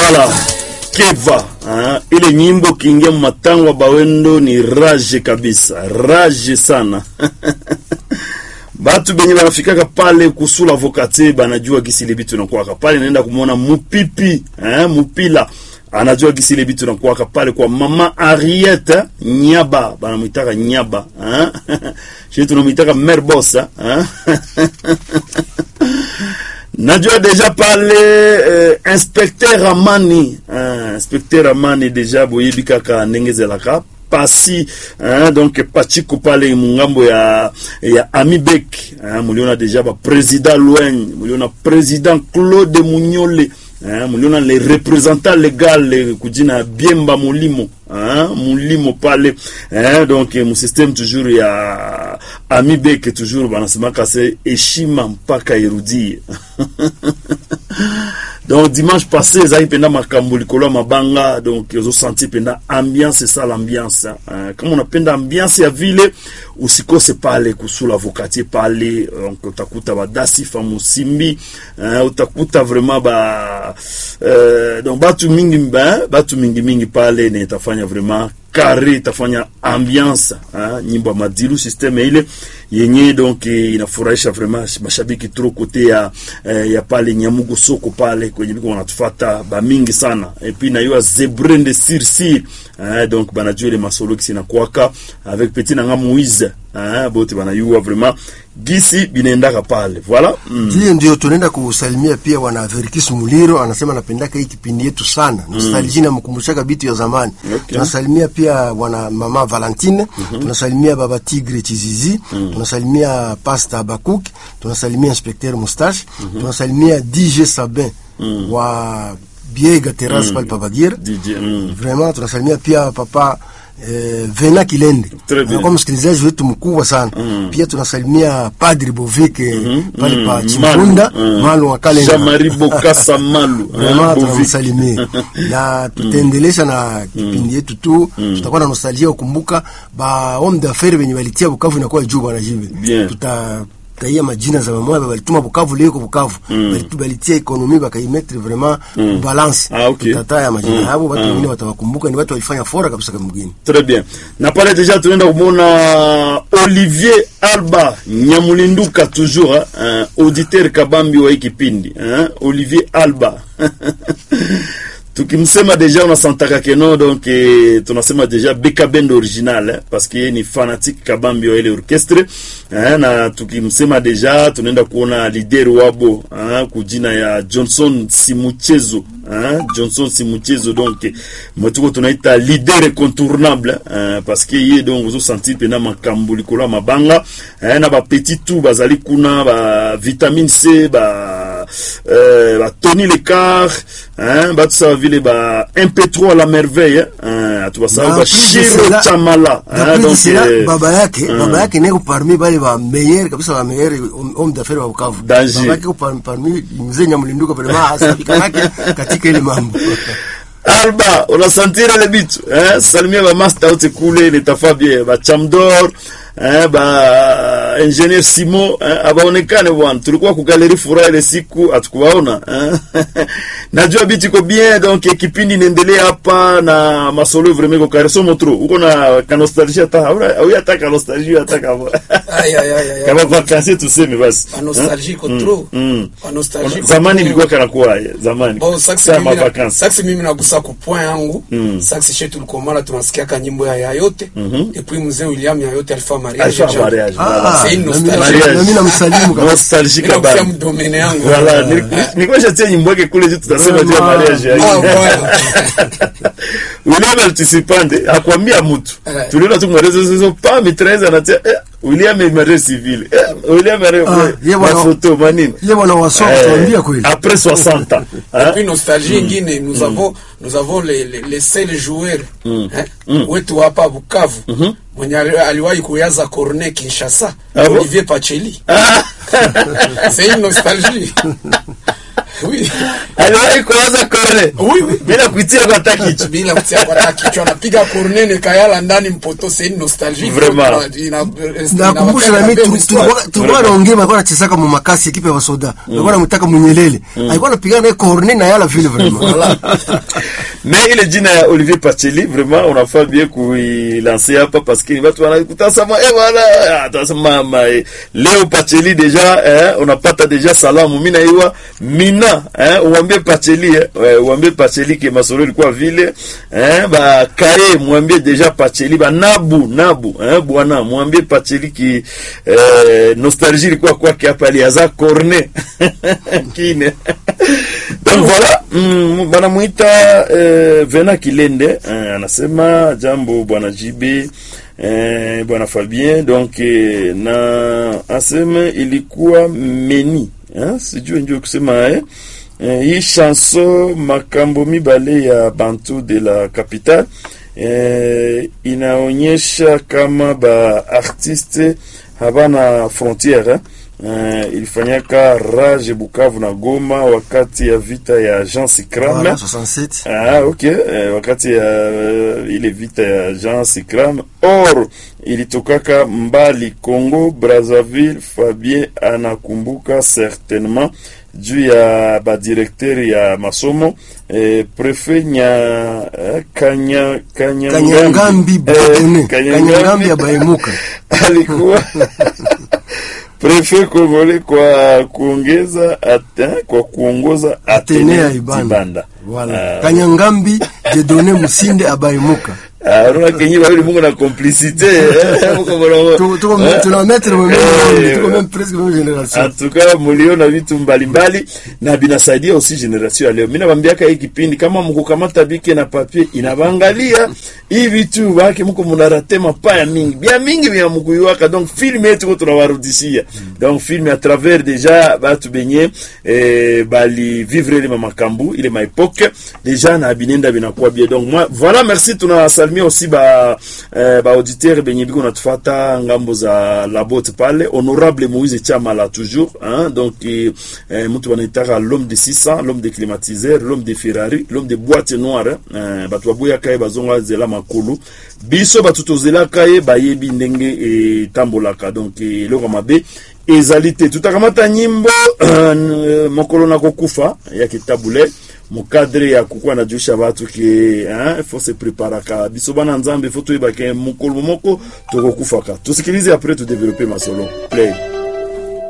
Voilà, Keva ah, ile nyimbo kiingia matangwa bawendo ni rage kabisa, rage sana batu benye banafikaka pale kusula vokate banajua gisi ile bitu nakuwaka pale, naenda kumwona mupipi eh, mupila anajua gisi ile bitu nakuwaka pale kwa mama Ariete Nyaba, banamwitaka Nyaba eh? shi tunamwitaka mer bosa eh? najua deja pale eh, inspecteur Amani eh, inspecteur Amani deja boyebi kaka ndenge ezelaka pasi hein, donc pachiko pale mungambo ya ya Amibek hein, muliona deja ba president Loigne muliona president Claude Munyole hein, muliona le representant legal kujina Biemba Mulimo hein, Mulimo pale hein, donc mu système toujours ya Amibek toujours banasemaka se heshima mpaka irudie donc dimanche passé ezalaki mpenda makambo likolo ya mabanga donc ozosenti mpenda ambiance esala ambiance uh, kama unapenda ambiance ya vile usikose pale kusula vokatier pale donc utakuta badasifa musimbi uh, utakuta vraiment ba uh, donc batu mingi ba, batu mingi mingi pale ne itafanya vraiment kare itafanya ambiance uh, nyimbo ya madilu systeme ile yenye donc inafurahisha vraiment mashabiki trop kote ya eh, ya pale Nyamugo soko pale kwenye biko wanatufata ba mingi sana et puis na yo zebrende sirsir eh, donc banajua ile masolo kisi na kwaka avec petit nanga Moise eh, bote banayua vraiment gisi binaendaka pale voilà mm. Hiyo ndio tunaenda kusalimia pia wana Verikis Muliro, anasema anapendaka hii kipindi yetu sana nostalgia, na mkumbushaka bitu ya zamani Okay. tunasalimia pia wana mama Valentine tunasalimia baba Tigre Chizizi tunasalimia Pasta Bakuk tunasalimia Inspecteur Mustache tunasalimia DJ Sabin wa Biega Terrace pale Pabagira DJ mm. vraiment tunasalimia pia papa eh, Vena Kilende Très bien. anakuwa msikilizaji wetu mkubwa sana pia tunasalimia Padri Bovike pale pa Mm, Chimpunda Malu, mm. Malu wa Kalenga Jean-Marie Bokassa Malu vraiment eh, Bovic. tunamsalimia na tutaendelesha na kipindi yetu tu tutakuwa na nostalgia kukumbuka ba homme d'affaires wenye walitia Bukavu inakuwa juu bwana jibe Bien. tuta taia majina za mamoya balituma Bukavu leo kwa Bukavu Balitu- balitia ekonomi bakaimetre vraiment balance Ah, okay. tutataya majina yao watu wengine watawakumbuka ni watu walifanya fora kabisa kama mgeni Très bien. Na pale deja tunaenda kumwona Olivier Alba Nyamulinduka toujours hein, auditeur kabambi wa hii kipindi hein, Olivier Alba tukimsema deja unasantaka keno donc eh, tunasema deja beka band original eh, parce que yeye ni fanatique kabambi wa ile orchestre eh, na tukimsema deja tunaenda kuona leader wabo eh, kujina ya Johnson Simuchezo eh, Johnson Simuchezo donc eh, motuko tunaita leader incontournable eh, parce que ye donc ozo sentir pena makambo likolo ya mabanga eh, na ba petit tout bazali kuna ba vitamine C ba euh, ba Tony Lecard hein, batu sawa vile ba MP3 la merveille hein, atubasahau Na ba plus de Shiro cela- Chamala hein, D'après donc cela, eh, baba yake mm. baba yake neko parmi bale ba meilleur kabisa ba meilleur homme d'affaires wa Bukavu. Danger. Baba yake ko par- parmi mzee Nyamulinduka vraiment asabika yake katika ile mambo. Alba unasantira ile bitu eh, salimia ba master wote kule nitafa bien ba Chamdor eh, ba engineer Simo eh, abaonekane bwana, tulikuwa ku galeri furaha ile siku hatukuwaona eh. Najua bitu iko bien donc eh, kipindi inaendelea hapa na masolo vraiment ko kare somo tro uko na ka nostalgia hata au au hata ka nostalgia hata kama Ay, ay, ay, ay, kama ay. kwa kasi tuseme basi Ba nostalgie iko trop. mm. Ba nostalgie iko zamani trop. ilikuwa kana kuwa zamani Bon, saksi Saa mimi na- mavakansi. saksi mimi nagusa ku point yangu Mm. saksi shetu tulikomala tunasikiaka nyimbo ya yayote depuis mzee William yayote alifaa mariage Alifaa Jean. mariage, Ah, C'est une na mimi- nostalgie. na mimi namsalimu kabisa. nostalgie Mimi nakusia kabambi mdomene yangu Voilà, nilikuwa nishatia nyimbo yake kule juu tutasema juu ya Vraiment. mariage yake. Ah, voilà. William alitusipande akwambia mtu. Eh. Tuliona tu mrezo hizo pa mitraise anatia eh, William est marié civil. Eh, William est Ah, marié. ye Ma bwana- photo manini. Ye bwana wasoma Eh, tuambia kweli. Après 60 ans. Et hein? puis nostalgie ingine nous avons nous avons les les, les seuls joueurs hein, wetu hapa Bukavu mwenye ali- aliwahi kuyaza cornet Kinshasa Ah bon? Olivier Pacheli Ah, c'est une nostalgie Oui. aliwahi kuanza kone Oui, oui. bila kuitia kwa takicho bila kutia kwa hata kichwa anapiga cornene kayala ndani mpoto c'est une nostalgie Vraiment. Ina- ina- nakumbusha ina- nami ina- tu- tulikuwa tulikuwa naongea alikuwa anachezaka mu makasi ekipe ya basoda alikuwa anamtaka munyelele alikuwa anapigana naye corne na yala vile vraiment Voilà. mais ile jina ya Olivier Pacheli vraiment unafaa bien kuilancer hapa parce que watu wanakutazama eh wala atasema mama eh, leo Pacheli deja eh, unapata deja salamu mimi naiwa mina eh, uambie Pacheli eh, eh, uambie Pacheli ke masoro ilikuwa vile eh, ba kae mwambie deja Pacheli ba nabu nabu eh, bwana mwambie Pacheli ki eh, nostalgie ilikuwa kwake hapa aliaza corne kine donc voilà mm, banamuita eh, Vena Kilende eh, anasema jambo bwana JB eh, bwana Fabien donc eh, na aseme ilikuwa meni eh, sijui ndio kusema eh. Eh, hii chanson makambo mibale ya bantu de la capitale eh, inaonyesha kama ba artiste habana frontiere eh. Uh, ilifanyaka Rage Bukavu na Goma wakati ya vita ya Jean Sikram. Voilà, 67 Ah, ok. Eh, wakati ya uh, ile vita ya Jean Sikram. Or ilitokaka mbali Congo Brazzaville. Fabien anakumbuka certainement juu ya badirekteri ya masomo eh, prefet nya eh, kanya kanyangambi kanyangambi badone Eh, kanyangambi abaimuka alikuwa prefet Kongole kwa kuongeza ata, kwa kuongoza Atenea Atene Ibanda. Ibanda. Voilà. Ah, kanyangambi jedone musinde abaimuka ah, unaona kenyi bawili mungu na complicité eh, muko mulongo. Tu- tuko Eh, tuna mettre mu même eh, monde, tuko même presque même génération en tout cas muliona vitu mbalimbali na binasaidia aussi generation ya leo. Mimi nawaambiaka hii kipindi kama mkukamata bike na papier inabangalia hii vitu baki mko munarate mapaya mingi bia mingi bia mkuyuaka donc film yetu ko tunawarudishia donc film à travers déjà batu benye eh, bali vivre ile mamakambu ile ma époque déjà na binenda binakuwa bien donc moi voilà merci tunasalimia aussi ba eh, ba auditeur benye biko natufata ngambo za la botte pale honorable Moïse Chama là toujours hein donc eh, eh, mtu wanaitaka l'homme de 600 l'homme de climatiseur l'homme de Ferrari l'homme de boîte noire eh, batu baboya kaye bazonga zela makulu biso batu tozelaka ye bayebi ndenge etambolaka donc eh, eloko mabe ezali te tutakamata nyimbo eh, mokolo na kokufa ya kitabule mukadre ya kukuwa na juisha batu ke hein, faut se preparaka biso bana nzambe faut toyeba ke mokolo moko tokokufaka tusikilize après tudevelope masolo play